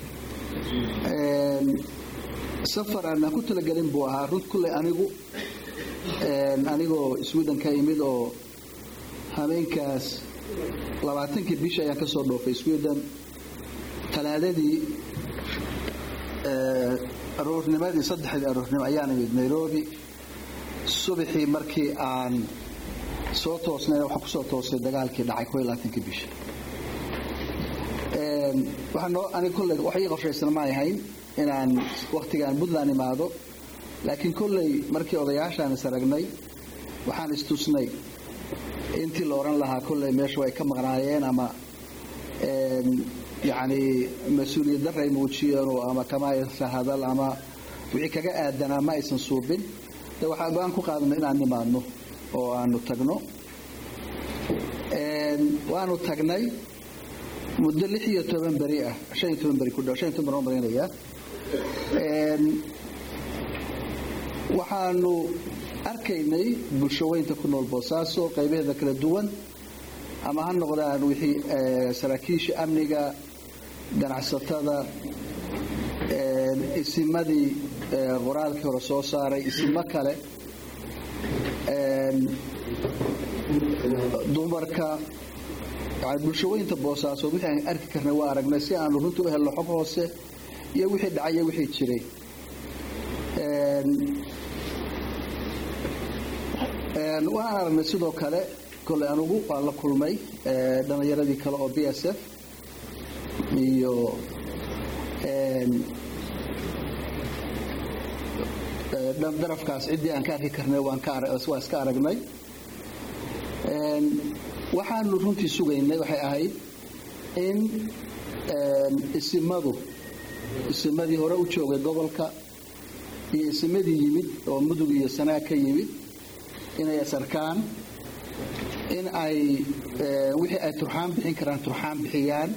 safar aanaan ku talagelin buu ahaa run kulley anigu anigoo sweden ka imid oo habeenkaas labaatankii bishi ayaan ka soo dhoofay sweden talaadadii aroornimadii saddexdii aroornimo ayaan imid nairobi subaxii markii aan soo toosnay waxaan kusoo toosay dagaalkii dhacay koo iyo labaatankii bisha waxaa noo aniga kolley wax ii qorshaysan ma ahayn inaan wakhtigaan puntland imaado laakiin kolley markii odayaashaan is aragnay waxaan istusnay intii la odhan lahaa kolley meeshu ay ka maqnaayeen ama yacni mas-uuliyad darra ay muujiyeen ama kama aysan hadal ama wixii kaga aadanaa ma aysan suubin de waxaan go-aan ku qaadnay inaan nimaadno oo aanu tagno waanu tagnay muddo lix iyo toban beri ah shan iyo toban beri ku dhow shan iyo toban beri marinaya waxaanu arkaynay bulshaweynta ku nool boosaaso qaybaheeda kala duwan ama ha noqdaan wixii saraakiisha amniga ganacsatada isimadii qoraalkii hore soo saaray isimo kale dumarka yani bulshaweynta boosaasood wixii aan arki karnay waa aragnay si aanu runta u helno xog hoose iyo wixii dhacay iyo wixii jiray waan aragnay sidoo kale kolley anugu waan la kulmay dhallinyaradii kale oo b s f iyo darafkaas ciddii aan ka arki karnay waan iska aragnay waxaanu runtii sugaynay waxay ahayd in isimadu isimadii hore u joogay gobolka iyo isimadii yimid oo mudug iyo sanaag ka yimid inay asarkaan in ay wixii ay turxaan bixin karaan turxaan bixiyaan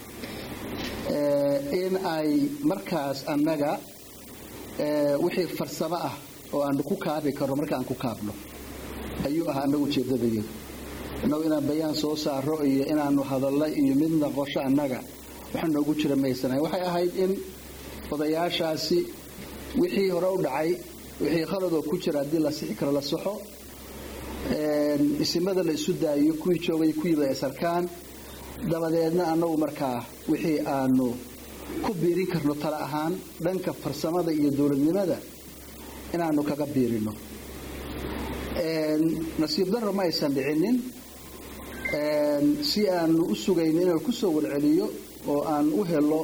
in ay markaas annaga wixii farsamo ah oo aanu ku kaabi karno marka aan ku kaabno ayuu ahaa annaga ujeeddadayadu innagu inaan bayaan soo saaro iyo inaanu hadalla iyo midna qosho annaga waxa noogu jira maysanahay waxay ahayd in odayaashaasi wixii hore u dhacay wixii khaladoo ku jira haddii la sixi karo la saxo isimada la isu daayo kuwii joogay kuwiiba ay sarkaan dabadeedna annagu markaa wixii aanu ku biirin karno tala ahaan dhanka farsamada iyo dowladnimada inaanu kaga biirino nasiib darro ma aysan dhicinin si aanu u sugayno inaan ku soo warceliyo oo aan u helo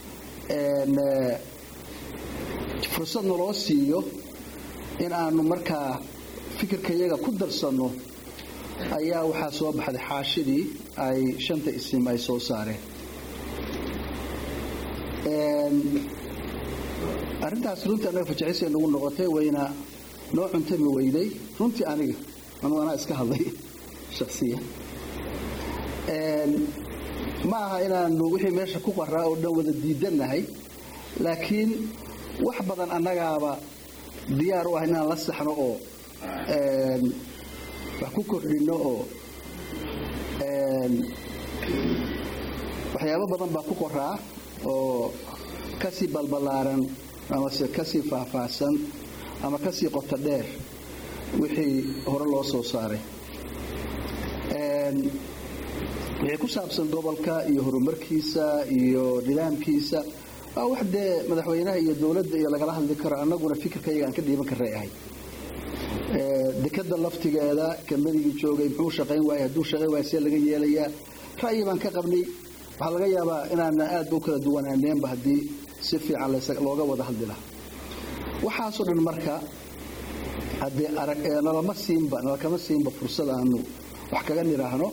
fursad naloo siiyo in aanu markaa fikirkayaga ku darsanno ayaa waxaa soo baxday xaashidii ay shanta isim ay soo saareen arrintaas runtii annaga fajacisay nagu noqotay wayna noo cuntami weyday runtii aniga anugu anaa iska hadlay shaksiyan ma aha inaanu wixii meesha ku qaraa oo dhan wada diidannahay laakiin wax badan annagaaba diyaar u ah inaan la saxno oo wax ku kordhinno oo waxyaabo badan baa ku qoraa oo kasii balbalaaran amase kasii faahfaahsan ama kasii qoto dheer wixii hore loo soo saaray wixii ku saabsan gobolka iyo horumarkiisa iyo nidaamkiisa waa wax dee madaxweynaha iyo dowladda iyo lagala hadli karo annaguna fikirkayaga aan ka dhiiban karray ahay dekada laftigeeda kambanigii joogay muxuu shaqayn waayay hadduu shaqayn waaya see laga yeelayaa ra'yi baan ka qabnay waxaa laga yaabaa inaana aadba u kala duwanaaneenba haddii si fiican looga wada hadli lahaa waxaasoo dhan marka haddee arag nalama siinba nalakama siinba fursad aanu wax kaga nidhaahno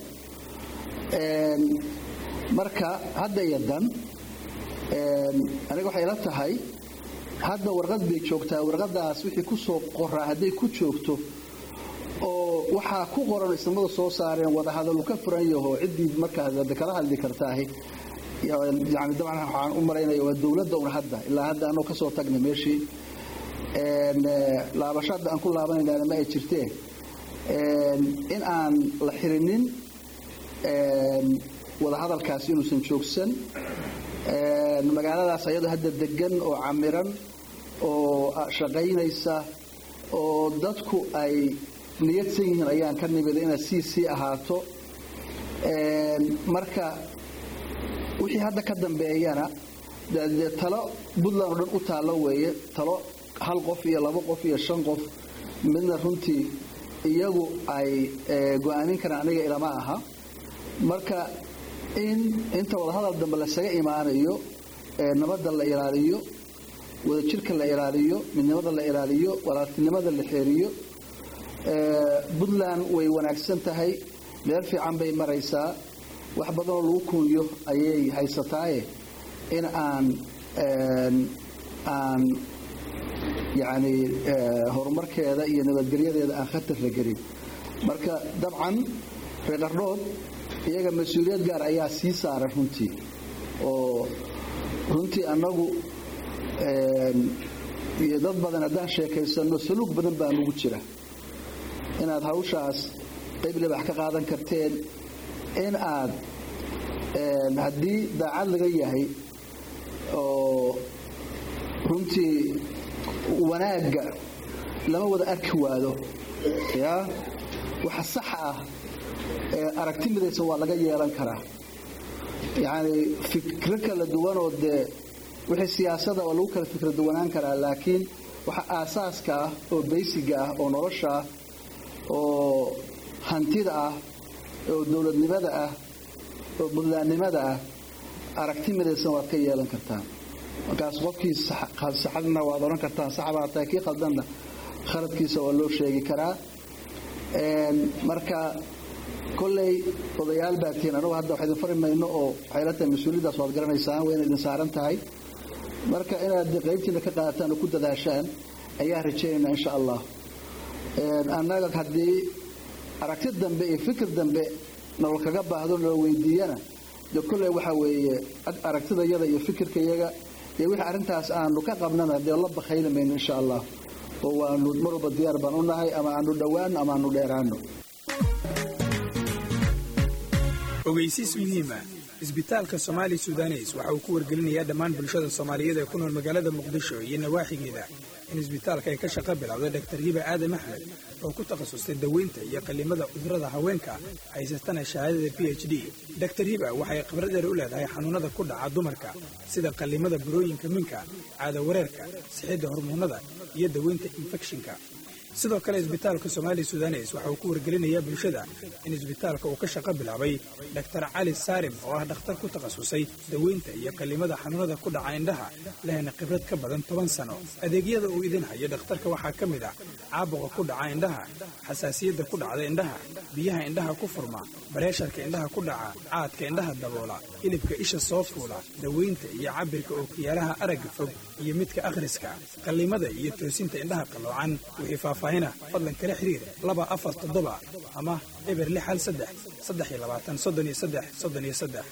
marka hadda iyo dan aniga waxay ila tahay hadda warqad bay joogtaa warqadaas wixii ku soo qoraa hadday ku joogto oo waxaa ku qoran ismadu soo saareen wadahadalu ka furan yaho ciddii markaas kala hadli kartaahi yani dabcan waxaan u malaynaya waa dowladda un hadda ilaa hadda anoo kasoo tagnay meeshii laabasho hadda aan ku laabanaynaana ma ay jirteen in aan la xirinin wadahadalkaasi inuusan joogsan magaaladaas ayadoo hadda degan oo camiran oo shaqaynaysa oo dadku ay niyadsan yihiin ayaan ka nimida inay sii sii ahaato marka wixii hadda ka dambeeyana dee talo puntland oo dhan u taallo weeye talo hal qof iyo laba qof iyo shan qof midna runtii iyagu ay go-aamin karaan aniga ilama aha marka in inta wadahadal dambe lasaga imaanayo nabadda la ilaaliyo wadajirka la ilaaliyo midnimada la ilaaliyo walaaltinimada la xeeriyo puntland way wanaagsan tahay meel fiican bay maraysaa wax badanoo lagu kunyo ayay haysataaye in aan aan yacni horumarkeeda iyo nabadgelyadeeda aan khatar la gelin marka dabcan reer qardhood iyaga mas-uuliyad gaar ayaa sii saaran runtii oo runtii annagu iyo dad badan haddaan sheekaysano saluug badan baa nugu jira inaad hawshaas qayb libax ka qaadan karteen in aad haddii daacad laga yahay oo runtii wanaagga lama wada arki waado yaa waxa sax ah aragti midaysan waa laga yeelan karaa yacni fikro kala duwanoo dee wixii siyaasada waa lagu kala fikra duwanaan karaa laakiin waxa aasaaska ah oo baysiga ah oo nolosha ah oo hantida ah oo dowladnimada ah oo buntlaannimada ah aragti midaysan waad ka yeelan kartaan markaas qofkii saxadna waad odhan kartaan saxbaa tahay kii khaldanna khaladkiisa waa loo sheegi karaa marka kolley odayaal baa tihiin anugu hadda wax idin fari mayno oo waxay la tahay mas-uuliyaddaas waad garanaysaan wayna idin saaran tahay marka inaad qaybtiina ka qaadataan oo ku dadaashaan ayaa rajaynaynaa insha allah annaga haddii aragti dambe iyo fikir dambe nala kaga baahdo nala weydiiyana de kolley waxa weeye aragtidayada iyo fikirkayaga iyo wixii arrintaas aanu ka qabnana dee la bakhayli mayno insha allah oo waanu mar walba diyaar baan u nahay ama aanu dhowaano ama aanu dheeraano ogeysiis muhiima isbitaalka somaali sudanes waxa uu ku wargelinayaa dhammaan bulshada soomaaliyeed ee ku nool magaalada muqdisho iyo nawaaxigeeda in isbitaalka ay ka shaqo bilowday dhaktar hiba aadam axmed oo ku takhasustay daweynta iyo qallimada cudurrada haweenka haysatana shahaadada b h d daktar hiba waxay khibradeeda u leedahay xanuunnada ku dhaca dumarka sida qallimada burooyinka minka caada wareerka sixidda hormoonnada iyo daweynta infekshinka sidoo kale isbitaalka somaali sudanes waxa uu ku wargelinayaa bulshada in isbitaalka uu ka shaqo bilaabay dhaktar cali saarim oo ah dhakhtar ku takhasusay daweynta iyo qallimada xanuunada ku dhaca indhaha lehna khibrad ka badan toban sano adeegyada uu idin hayo dhakhtarka waxaa ka mid ah caabuqa ku dhaca indhaha xasaasiyadda ku dhacda indhaha biyaha indhaha ku furma bareesharka indhaha ku dhaca caadka indhaha daboola hilibka isha soo fuula daweynta iyo cabirka ookiyaalaha aragga fog iyo midka akhriska qallimada iyo toosinta indhaha qalloocan wixii faahfaahina fadlan kala xiriir laba afar toddoba ama eber lix hal saddex saddex iyo labaatan soddon iyo saddex soddon iyo saddex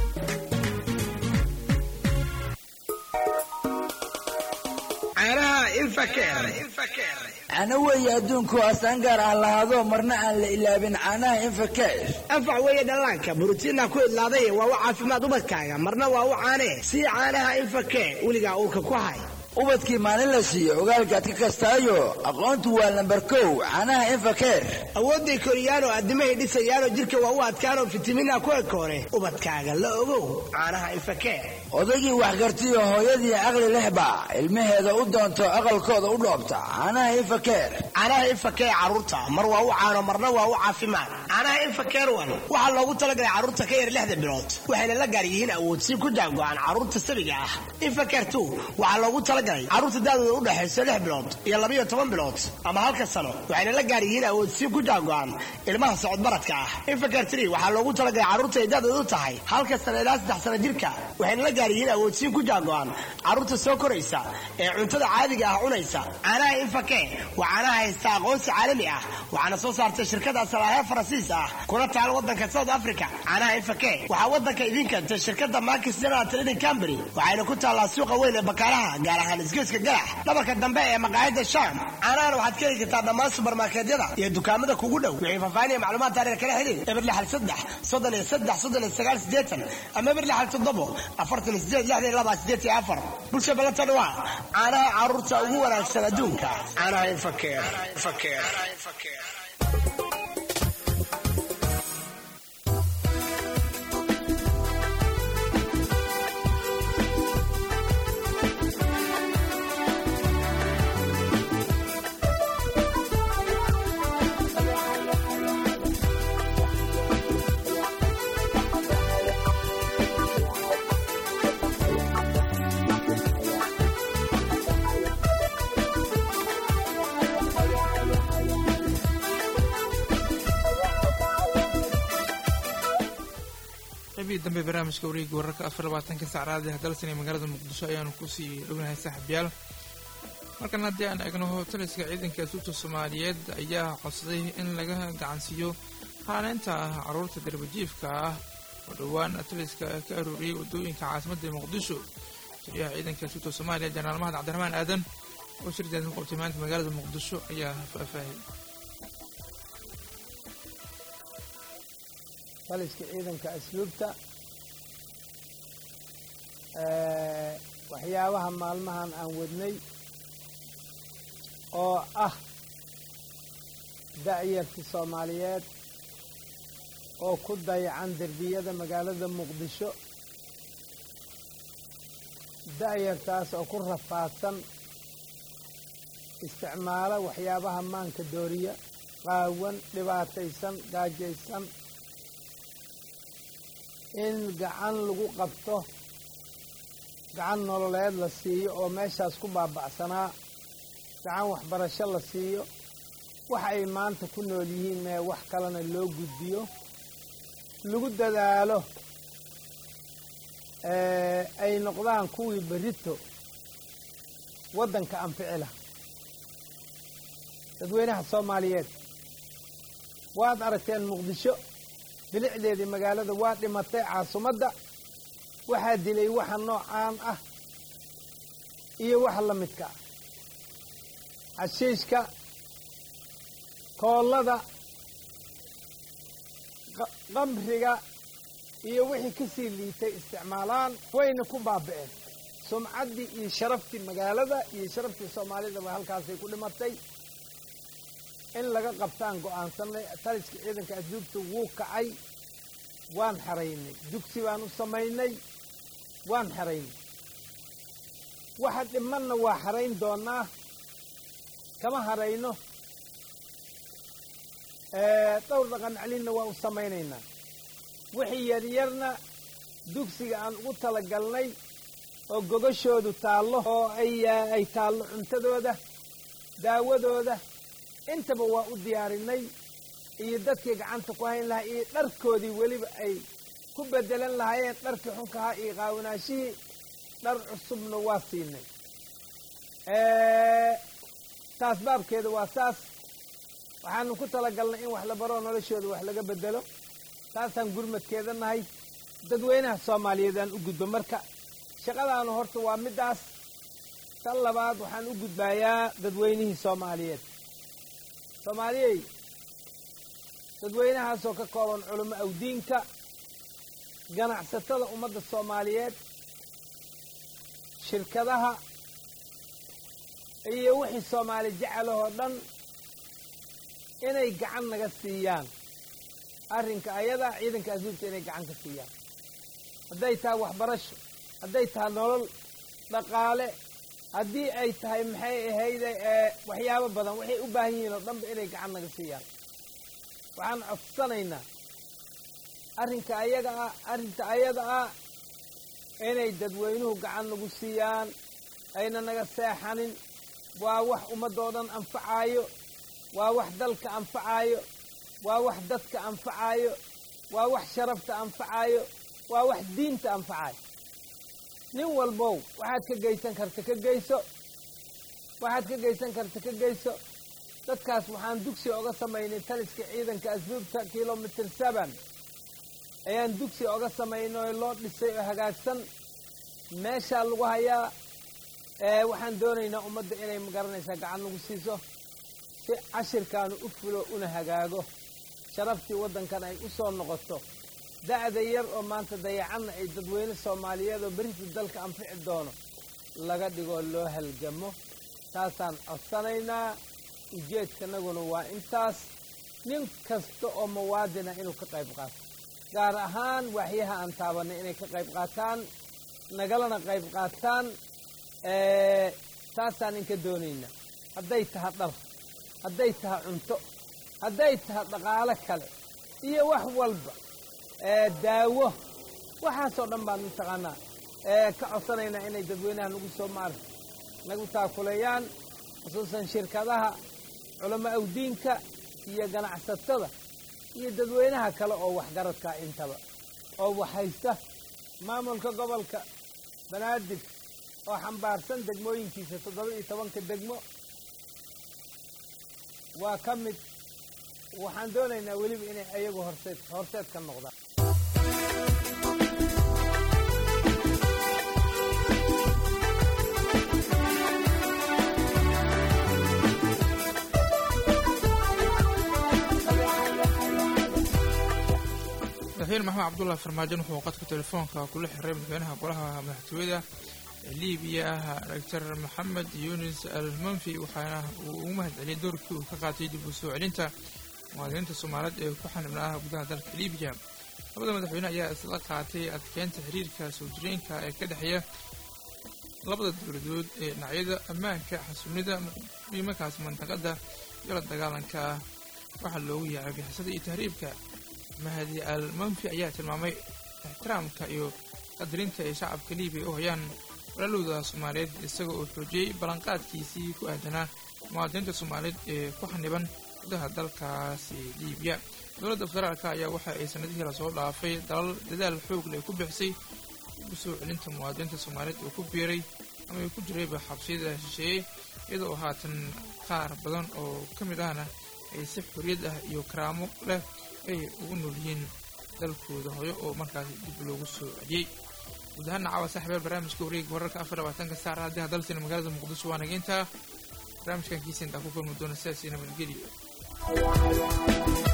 cana weeye adduunku astaan gaar ah lahaado marna aan la ilaabin caanaha infakeer anfac weeye dhallaanka borotiinna ku idlaaday waa u caafimaad ubadkaaga marna waa u caanee sii caanaha infakee weligaa uurka ku hay ubadkii maalin la siiyo ogaalkaad ka kastaayo aqoontu waa lambar kow caanaha infakeer awoodday koriyaanoo addimahay dhisayaanoo jidhka waa u adkaanoo fitamiinha ku ekoore ubadkaaga la ogow caanaha infakee odaygii waxgartiyo hooyadii caqli lehba ilmaheeda u doonto aqalkooda u dhoobta caanaha infakeer caanaha infakee carruurta mar waa u caano marna waa u caafimaad caanaha infakeer wan waxaa loogu talagalay carruurta ka yar lixda bilood waxayna la gaar yihiin awoodsi ku jaango-aan carruurta sabiga ah infakeer tu waxaa loogu talagalay carruurta daadooda u dhexayso lix bilood iyo labiyo toban bilood ama halka sano waxayna la gaar yihiin awoodsi ku jaango-aan ilmaha socodbaradka ah infakeer tri waxaa loogu talagalay carruurta ay daadooda u tahay halka sano ilaa saddex sano jirka waxayna la gaar yihiin awoodsiin ku jaango-aan carruurta soo koraysa ee cuntada caadiga ah cunaysa caanaha infake waa caanaha haysta aqoonsi caalami ah waxaana soo saartay shirkada salaahe faransiis ah kuna taal wadanka south africa caanaha infake waxaa wadanka idiin keentay shirkada markis general trading company waxayna ku taallaa suuqa weyn ee bakaalaha gaar ahaan isgeeska galax dhabarka dambe ee maqaayada sham caanahan waxaad ka heli kartaa dhammaan subarmarkeedyada iyo dukaamada kugu dhow wixii faahfaahinaya macluumaad taariikh kala xiriir eber lixal saddex soddon iyo saddex soddon iyo sagaal sideetan ama eber lixal toddobo afartan iyo sideed lixdan iyo laba sideed iyo afar bulsha ballantan waa caanaha carruurta ugu wanaagsan adduunka caanaha infakeer qaybihii dambe barnaamijka wareegga wararka afar labaatanka saacraadi hadalsan ee magaalada muqdisho ayaanu kusii dhownahay saaxiibyaal markan haddii aan eegno taliska ciidanka asuubta soomaaliyeed ayaa codsaday in laga gacansiiyo haaleynta carruurta darbajiifka ah oo dhowaan taliska ka arooriyey waddooyinka caasimadda muqdisho taliyaha ciidanka asuubta soomaaliya jenaraal mahad cabdiraxmaan aadan oo shirdeed ku qabtay maanta magaalada muqdisho ayaa faahfaahiyey taliska ciidanka asluubta waxyaabaha maalmahan aan wadnay oo ah da'yarta soomaaliyeed oo ku dayacan derbiyada magaalada muqdisho da'yartaas oo ku rafaadsan isticmaalo waxyaabaha maanka dooriya qaawan dhibaataysan gaajaysan in gacan lagu qabto gacan nololeed la siiyo oo meeshaas ku baaba'sanaa gacan waxbarasho la siiyo wax ay maanta ku nool yihiin mee wax kalena loo gudbiyo lagu dadaalo ay noqdaan kuwii berito waddanka anficila dadweynaha soomaaliyeed waad aragteen muqdisho bilicdeedii magaalada waa dhimatay caasimadda waxaa dilay waxa noocaan ah iyo waxa la midka ah xashiishka koollada qamriga iyo wixii ka sii liitay isticmaalaan wayna ku baaba'een sumcaddii iyo sharaftii magaalada iyo sharaftii soomaalidaba halkaasay ku dhimatay in laga qabtaan go'aansanay taliska ciidanka asduubta wuu kacay waan xaraynay dugsi baan u samaynay waan xaraynay waxa dhimanna waa xarayn doonaa kama harayno dhowr dhaqan celinna waa u samaynaynaa wixii yaryarna dugsiga aan ugu talagalnay oo gogashoodu taallo oo ay taallo cuntadooda daawadooda intaba waa u diyaarinay iyo dadkii gacanta ku hayn lahaa iyo dharkoodii weliba ay ku bedelan lahaayeen dharkii xunkahaa iyo qaawanaashihii dhar cusubna waa siinay taas baabkeeda waa saas waxaanu ku talagalnay in wax la baroo noloshooda wax laga bedelo taasaan gurmadkeeda nahay dadweynaha soomaaliyeed aan u gudbo marka shaqadaanu horta waa middaas tan labaad waxaan u gudbaayaa dadweynihii soomaaliyeed soomaaliyey dadweynahaasoo ka kooban culamo awdiinka ganacsatada ummadda soomaaliyeed shirkadaha iyo wixii soomaali jecelahoo dhan inay gacan naga siiyaan arrinka ayadaa ciidanka asluubta inay gacan ka siiyaan hadday tahay waxbarasho hadday tahay nolol dhaqaale haddii ay tahay maxay ahayde waxyaabo badan waxay u baahan yihiin oo dhanba inay gacan naga siiyaan waxaan codsanaynaa arrinka ayaga ah arrinta ayada ah inay dadweynuhu gacan nagu siiyaan ayna naga seexanin waa wax ummaddoo dhan anfacaayo waa wax dalka anfacaayo waa wax dadka anfacaayo waa wax sharafta anfacaayo waa wax diinta anfacaayo nin walbow waxaad ka geysan karta ka geyso waxaad ka geysan karta ka geyso dadkaas waxaan dugsi oga samaynay taliska ciidanka asluubta kilomitr seven ayaan dugsi oga samaynay oo loo dhisay oo hagaagsan meeshaa lagu hayaa waxaan doonaynaa ummadda inay magaranaysaa gacan nagu siiso si cashirkaanu u fulo una hagaago sharaftii waddankan ay u soo noqoto da'da yar oo maanta dayacanna ay dadweyne soomaaliyeed oo berita dalka anfici doono laga dhigoo loo halgamo taasaan codsanaynaa ujeedkanaguna waa intaas nin kasta oo muwaadina inuu ka qayb qaato gaar ahaan waaxyaha aan taabanay inay ka qayb qaataan nagalana qayb qaataan taasaan inka doonaynaa hadday taha dhar hadday taha cunto hadday taha dhaqaalo kale iyo wax walba daawo waxaasoo dhan baan mataqaanaa ka codsanaynaa inay dadweynaha nagu soo maarta nagu taakuleeyaan khusuusan shirkadaha culamo awdiinka iyo ganacsatada iyo dadweynaha kale oo waxgaradkaa intaba oo waxhaysta maamulka gobolka banaadir oo xambaarsan degmooyinkiisa toddoba iyo tobanka degmo waa ka mid waxaan doonaynaa weliba inay ayagu horseed horseed ka noqdaan madaxweyne maxamed cabdullahi farmaajon wuxuu qadka telefoonka kula xiray madaxweynaha golaha madaxtooyada libiya doctor maxamed yunis al manfi waxaana uu ugu mahad celiyay doorkii uu ka qaatay dib u soo celinta muwaadiniinta soomaaliyeed ee ku xanibnaa gudaha dalka libiya labada madaxweyne ayaa isla qaatay adkeynta xiriirka soo jireenka ee ka dhexeeya labada dowladood ee dhinacyada ammaanka xasuunida muhiimakaas mandaqada iyo la dagaalanka waxaa loogu yaacay bixisada iyo tahriibka mahadi al manfi ayaa tilmaamay ixtiraamka iyo qadarinta ay shacabka libiya u hayaan walaalowda soomaaliyeed isaga oo xoojiyey ballanqaadkiisii ku aadanaa muwaadiniinta soomaaliyeed ee ku xaniban gudaha dalkaasi libiya dowladda federaalka ayaa waxa ay sanadihii lasoo dhaafay dalal dadaal xoog leh ku bixisay dib u soo celinta muwaadiniinta soomaaliyeed oo ku biiray ama ay ku jirayba xabsiyada shisheeye iyadoo haatan qaar badan oo ka mid ahna ay si xorriyad ah iyo karaamo leh ay ugu nool yihiin dalkooda hooyo oo markaas dib loogu soo celiyey guud ahaan caawa saaxiibyaal barnaamijka wareega wararka afar labaatanka saar haddii hadalsina magaalada muqdisho waa nageyntaa barnaamijkan kiisa intaa ku kulmi doona sidaasi nabadgelyo